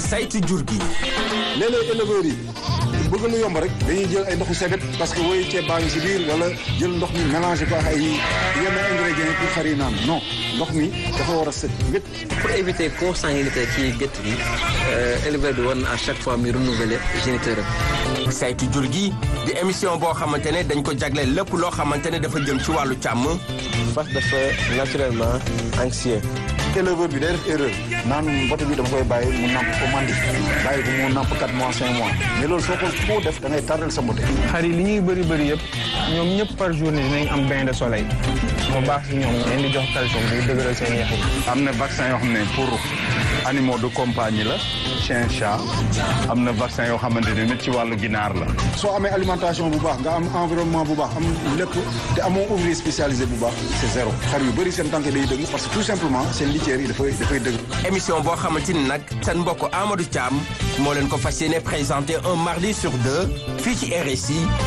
saytu jur gi. léeg-léeg éleveurs yi bëgg lu yomb rek dañuy jël ay ndoxu sebet parce que woyu ceeb baa ngi si biir wala jël ndox mi mélangé ko ak ay yenn ingrédients pour xar yi naan non ndox mi dafa war a set wét. pour éviter consanguinité ci gétt gi éleveur bi war na à chaque fois muy renouveler géniteur am. saytu jur gi di émission boo xamante ne dañ ko jagleel lépp loo xamante ne dafa jëm ci wàllu càmm. fas dafa naturellement anxieux. éleveur bi day def erreur naan mbote bi dama koy bàyyi mu namp ko mandi bàyyi ko mu namp 4 mois 5 mois mais loolu soo ko foo def da ngay tardel sa mbote. xar yi li ñuy bëri bëri yëpp ñoom ñëpp par journée dinañ am bain de soleil mu baax si ñoom leen di jox calcium di dëgëral seen yax yi. am na vaccin yoo xam ne pour animaux de compagnie la chien chat am na vaccin yoo xamante ne nit ci wàllu ginaar la. soo amee alimentation bu baax nga am environnement bu baax am lépp te amoo ouvrier spécialisé bu baax c'est zéro xar yu bëri seen tànk day dëgg parce que tout simplement seen litière yi dafay dafay dëgg. émission boo xamante ni nag seen mbokk Amadou Thiam moo leen ko fas yéene présenté un mardi sur deux fii ci RSI